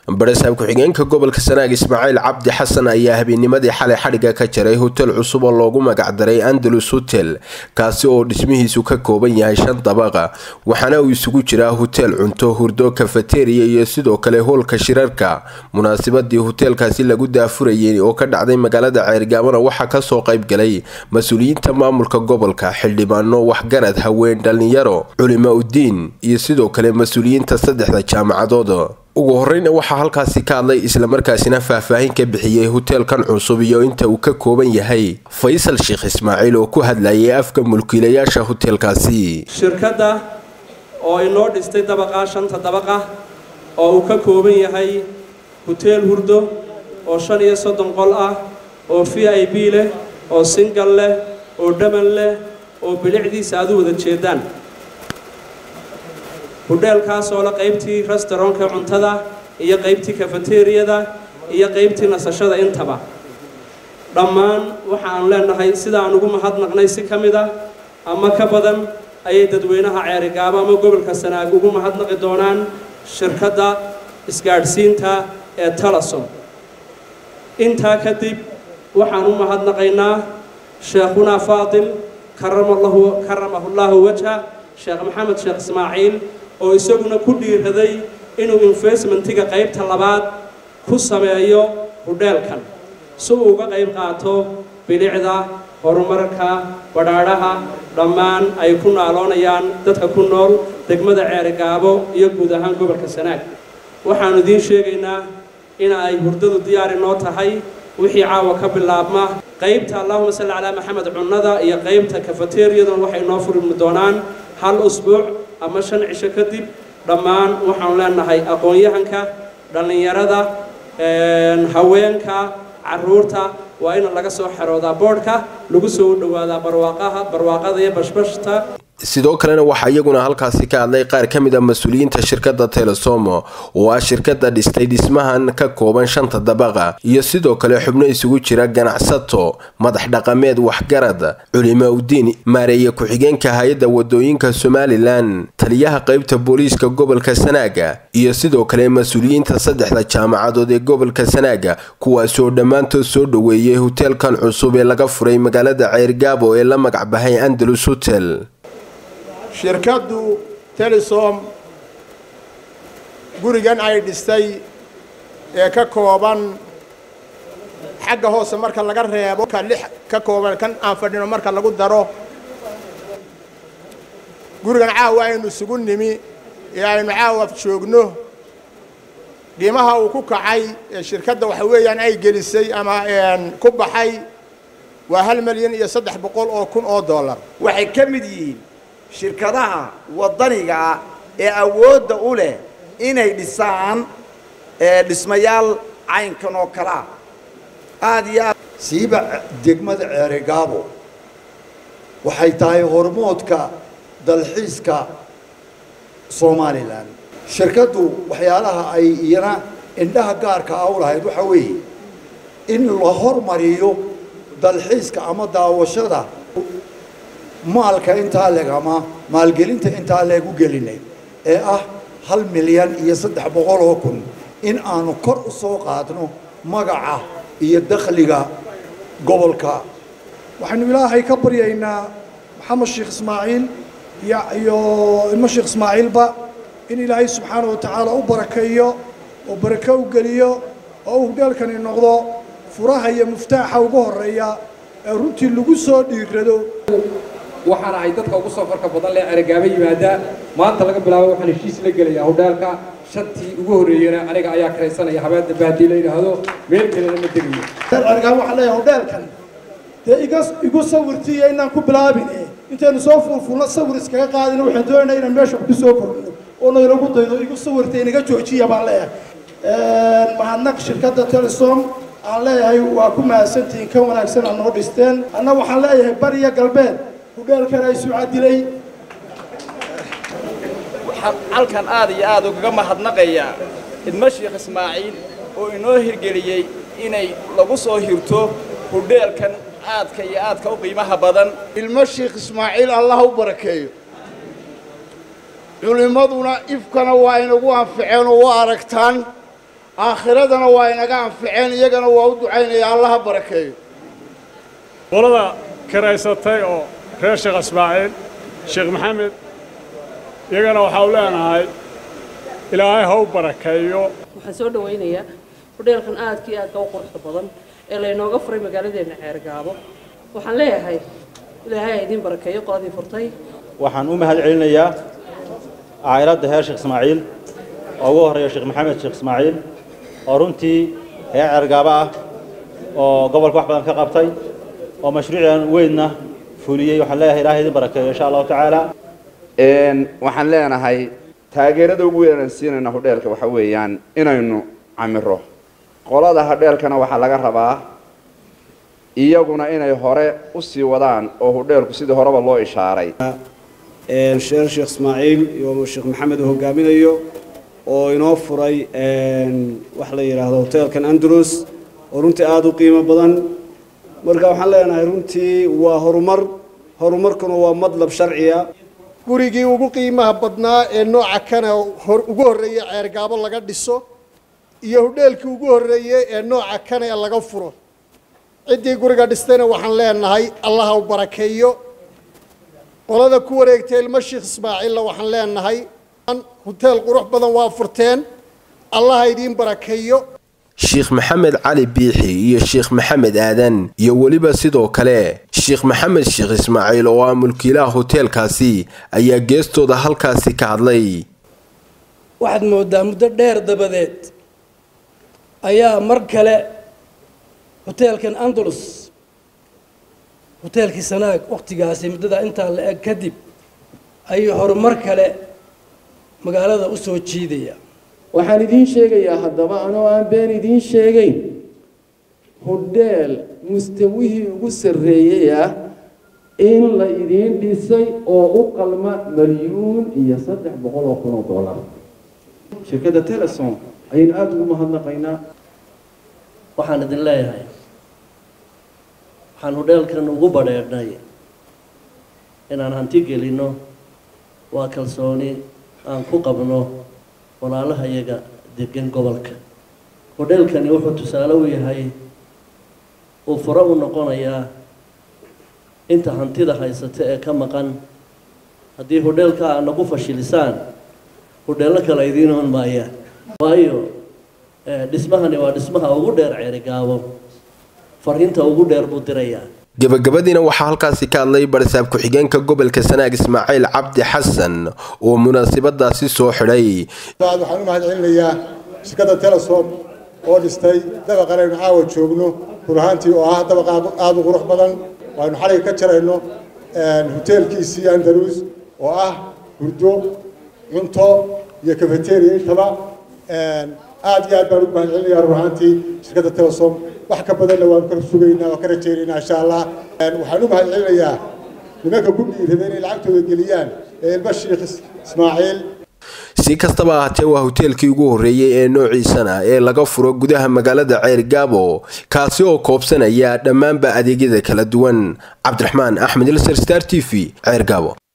barasaab ku-xigeenka gobolka sanaag ismaaciil cabdi xasan ayaa habeennimadii xalay xadhigga ka jaray hotel cusub oo loogu magacdaray andalus hotel kaasi oo dhismihiisu ka kooban yahay shan dabaqa waxaana uu isugu jiraa hotel cunto hurdo kafateriya iyo sidoo kale hoolka shirarka munaasabadii hoteelkaasi lagu daafurayay oo ka dhacday magaalada ceergaabana waxaa kasoo qaybgalay mas-uuliyiinta maamulka gobolka xildhibaano waxgarad haween dhalinyaro culimo udiin iyo sidoo kale mas-uuliyiinta saddexda jaamacadood ugu horeyna waxaa halkaasi ka hadlay islamarkaasina faahfaahin ka bixiyey hoteelkan cusub iyo inta uu ka kooban yahay faysal sheekh ismaaciil oo ku hadlayay afka mulkiilayaasha hoteelkaasi shirkadda oo inoo dhistay dabaqa shanta dabaqa oo uu ka kooban yahay hoteel hurdo oo shan iyo soddon qol ah oo v i b leh oo singal leh oo dhaman leh oo bilicdiisa aad u wada jeedaan hudheelkaas oo la qaybtii restaurantka cuntada iyo qaybtii kafateriyada iyo qaybtii nasashada intaba dhammaan waxaan leenahay sidaan ugu mahadnaqnay si ka mid ah ama ka badan ayay dadweynaha ceerigaabo ama gobolka sanaag ugu mahadnaqi doonaan shirkadda isgaadhsiinta ee talasom intaa kadib waxaan u mahadnaqaynaa sheekhunaa faatil karamahullaahu wajha sheekh maxamed sheekh ismaaciil oo isaguna ku dhiiraday inuu investmentiga qaybta labaad ku sameeyo hudheelkan si uu uga qayb qaato bilicda horumarka badhaadhaha dhammaan ay ku naaloonayaan dadka ku nool degmada ceerigaabo iyo guud ahaan gobolka sanaag waxaannu idiin sheegaynaa in ay hurdadu diyaari noo tahay wixii caawa ka bilaabma qaybta allahuma salli calaa maxamed cunnada iyo qaybta kafateriyaduna waxay noo furmi doonaan hal usbuuc ama shan cisho kadib dhammaan waxaanu leenahay aqoon-yahanka dhallinyarada haweenka caruurta waa in laga soo xeroodaa boodhka lagu soo dhawaadaa barwaaqaha barwaaqada iyo bashbashta sidoo kalena waxaa iyaguna halkaasi ka hadlay qaar ka mid a mas-uuliyiinta shirkadda telesomo oo ah shirkadda dhistay dhismahan ka kooban shanta dabaqa iyo sidoo kale xubno isugu jira ganacsato madax dhaqameed waxgarad culimo udiin maareeye ku-xigeenka hay-adda wadooyinka somalilan taliyaha qaybta booliiska gobolka sanaaga iyo sidoo kale mas-uuliyiinta saddexda jaamacadood ee gobolka sanaaga kuwaasoo dhammaantood soo dhoweeyey hoteelkan cusub ee laga furay magaalada ceergaabo ee la magacbahay andalus hotel shirkaddu telesom gurigan ay dhistay ee ka kooban xagga hoose marka laga reebo ka lix ka kooban kan aan fadhino marka lagu daro gurigan caawa aynu isugu nimi ee aynu caawa joogno qiimaha uu ku kacay ee shirkadda waxa weeyaan ay gelisay ama ku baxay waa hal milyan iyo saddex boqol oo kun oo dollar waxay ka mid yihiin shirkadaha waddanigaa ee awoodda u leh inay dhisaan dhismayaal caynkan oo kale ah aad iyo aad siiba degmada ceerigaabo waxay tahay hormoodka dalxiiska somalilan shirkaddu waxyaalaha ay iyana indhaha gaarka ah u lahayd waxaa weeye in la hormariyo dalxiiska ama daawashada maalka intaa leeg ama maalgelinta intaa leeg u gelinay ee ah hal milyan iyo saddex boqol oo kun in aanu kor u soo qaadno magaca iyo dakhliga gobolka waxaynu ilaahay ka baryaynaa maxamed sheekh ismaaciil iyo ilmo sheekh ismaaciilba in ilaahay subxaana wa tacaala u barakeeyo oo barako u geliyo oo uu hudheelkani noqdo furaha iyo muftaaxa ugu horreeya ee runtii lagu soo dhiirado waxaana ay dadka ugu safarka badan leh ceerigaabo yimaada maanta laga bilaabo waxaan heshiis la gelayaa hudheelka shantii ugu horreeyena aniga ayaa karaysanaya habeen dambe haddii la yidhaahdo meel kalena ma tegayo ceerigaabo waxaan leeyahay hudheelkan dee iga igu sawirtiiyo inaan ku bilaabin intaynu soo fuulfuulno sawir iskaga qaadina waxaan doonaynaa inaan meesha ku soo kordhino oo naylagu daydo igu sawirta inaga joojiya baan leeyahay mahadnaq shirkadda telesom aan leeyahay waa ku mahadsantihiin ka wanaagsan aad noo dhisteen anna waxaan leeyahay bariya galbeed hudheelkan ay sucadilay waxaan halkan aad iyo aad ugaga mahadnaqayaa idmo sheekh ismaaciil oo inoo hirgeliyey inay lagu soo hirto hudheelkan aadka iyo aadka u qiimaha badan ilmo sheekh ismaaciil allah u barakeeyo culimmaduna ifkana waa inagu anficeen oo waa aragtaan aakhiradana waa inaga anficeen iyagana waa u ducaynaya allaha barakeeyo qolada kiraysatay oo reer sheekh ismaaciil sheekh maxamed iyagana waxaa u leenahay ilaahay ha u barakeeyo waxaan soo dhawaynayaa hudheelkan aadka iyo aadka u quruxda badan ee laynooga furay magaaladeenna ceergaabo waxaan leeyahay ilaahay ha idiin barakeeyo qoladii furtay waxaan u mahad celinayaa caa'iladda heer sheekh ismaaciil oo ugu horreeya sheekh maxamed sheekh ismaaciil oo runtii heer ceergaabo ah oo gobolka wax badan ka qabtay oo mashruucan weynna fuliyey waxaan leeyahay ilaahay idin barakeeyo insha allahu tacaala waxaan leenahay taageerada ugu weyn aan siinayna hudheelka waxa weeyaan inaynu camiro qolada hadheelkana waxaa laga rabaa iyaguna inay hore u sii wadaan oo hudheelku sidii horeba loo ishaaray sheer sheekh ismaaciil iyo sheekh maxamed uu hogaaminayo oo inoo furay wax la yidhaahdo hoteelkan andalus oo runtii aada u qiimo badan marka waxaan leenahay runtii waa horumar horumarkuna waa madlab sharciya gurigii ugu qiimaha badnaa ee nooca kana ugu horreeyey ceergaabo laga dhiso iyo hudheelkii ugu horreeyey ee nooca kana ee laga furo ciddii guriga dhistayna waxaan leenahay allaha u barakeeyo qolada ku wareegtay ilmo sheekh ismaaciilla waxaan leenahay huteel qurux badan waa furteen allaha idiin barakeeyo sheekh maxamed cali biixi iyo sheekh maxamed aadan iyo weliba sidoo kale sheekh maxamed sheekh ismaaciil oo ah mulkiilaha hoteelkaasi ayaa geestooda halkaasi ka hadlay waxaad moodaa muddo dheer dabadeed ayaa mar kale hoteelkan andalus hoteelkii sanaag wakhtigaasi muddada intaa la eg kadib ayuu horumar kale magaalada u soo jiidaya waxaan idiin sheegayaa haddaba anoo aan been idiin sheegayn hudheel mustawihii ugu sarreeyey ah in la idiin dhisay oo u qalma malyuun iyo saddex boqol oo kun oo dollar shirkadda telesom ayaynu aada ugu mahadnaqaynaa waxaan idin leeyahay waxaan hudheelkan ugu badheedhnay inaan hanti gelinno waa kalsooni aan ku qabno walaalaha iyaga degan gobolka hudheelkani wuxuu tusaale u yahay uu furo u noqonayaa inta hantida haysata ee ka maqan haddii hudheelka aad nagu fashilisaan hudheello kale idiin oon maayaan waayo dhismahani waa dhismaha ugu dheer ceerigaabo fariinta ugu dheer buu dirayaa gabagabadiina waxaa halkaasi ka hadlay barisaab ku-xigeenka gobolka sanaag ismaaciil cabdi xasan oo munaasabadaasi soo xidhay waxaan u mahad celinayaa shirkadda telesom oo dhistay dabaqan aynu caawa joogno run ahaantii oo ah dabaq aada u qurux badan aynu xaliga ka jarayno hoteelkiisii andalus oo ah hurdo cunto iyo cafeteria intaba aad iyo aad baan ugu mahad celinayaa run ahaantii shirkadda telesom wax ka badanna waanu ka sugaynaa oo ka rajaynaynaa insha allah waxaan u mahad celinayaa nimanka ku dhiirada inay lacagtooda geliyaan ee ilma sheekh ismaaciil si kastaba ahaatee waa hoteelkii ugu horreeyey ee noociisana ee laga furo gudaha magaalada ceergaabo kaasi oo koobsanaya dhammaanba adeegyada kala duwan cabdiraxmaan axmed ilser star t v ceergaabo